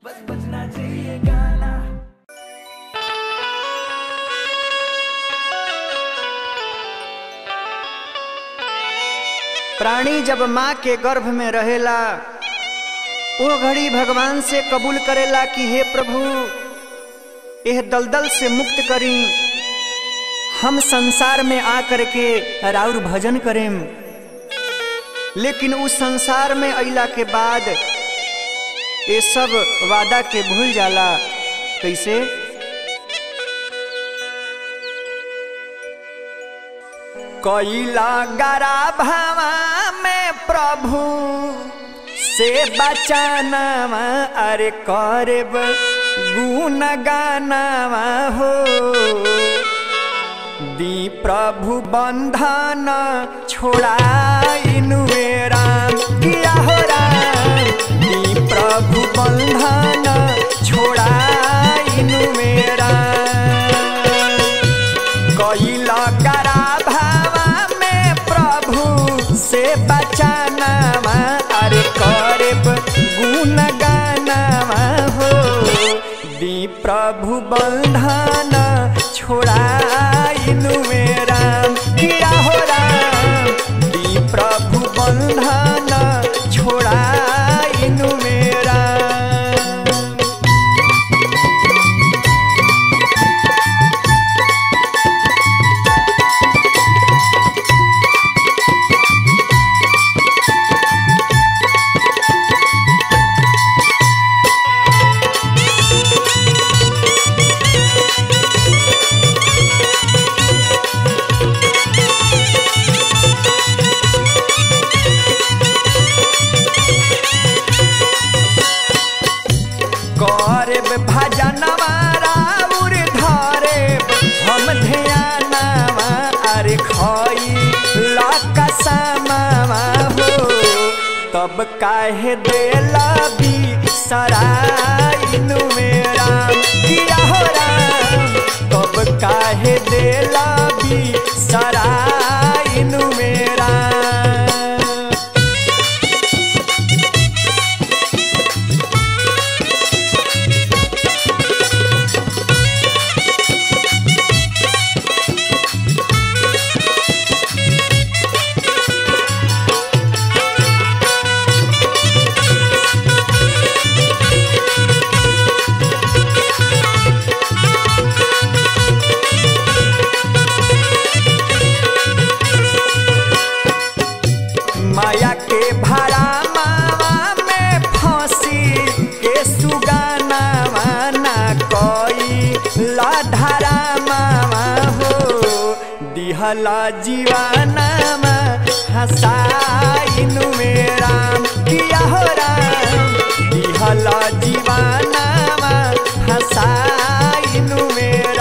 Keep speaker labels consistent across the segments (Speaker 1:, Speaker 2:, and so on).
Speaker 1: प्राणी जब माँ के गर्भ में रहेला वो घड़ी भगवान से कबूल करेला कि हे प्रभु यह दलदल से मुक्त करी हम संसार में आ करके राउर भजन करें लेकिन उस संसार में अइला के बाद ये सब वादा के भूल जाला कैसे कैला गरा भावा में प्रभु से बचानावा अरे करब गुण गानावा हो दी प्रभु बंधन छोड़ाइनु राम किया हो राम दी प्रभु बंधन छोड़ाइनु राम कैला करा भावा में प्रभु से बचानावा अरे करब गुण गानावा हो दी प्रभु बंधन छोड़ाइनु राम किया हो राम दी प्रभु बंधन छोड़ाइनु राम करब भजनवा राउर धरेब हम ध्यानवा अरे खई लकसमावा हो तब काहे देला भी सराइनु मेरा किया हो राम तब काहे देला भी सराइनु मेरा माया के भाड़ा मावा में फंसी के सुगानावा ना कोई लाधारा मावा हो दिहला जीवानामा हसाइनु मेरा किया हो राम दिहला जीवानामा हसाइनु मेरा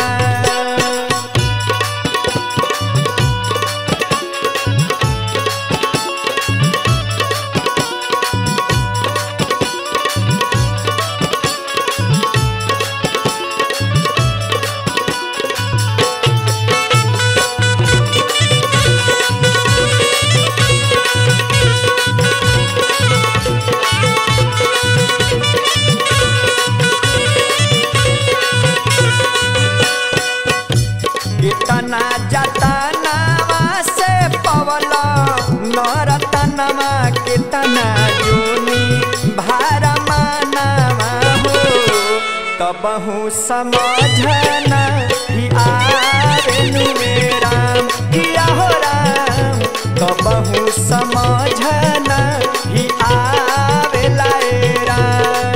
Speaker 1: कितना जतनावा से पवला नरतनवा कितना जोनी भार मानवा हो तबहू समझना ही आवेनु राम किया हो राम तबहू समझना ही आवेला ए राम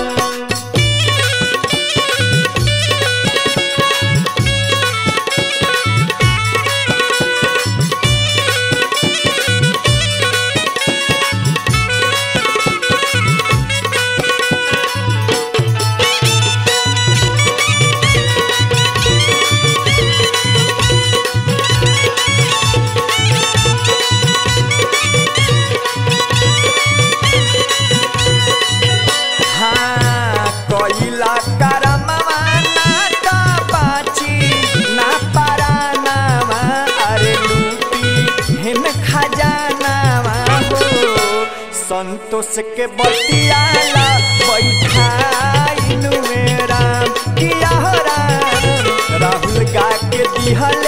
Speaker 1: हाँ कोइला करमवा ना का बाची ना परानावा अरे लूटी हिन खजानावा हो संतोष के बतियाला बैठा दिहले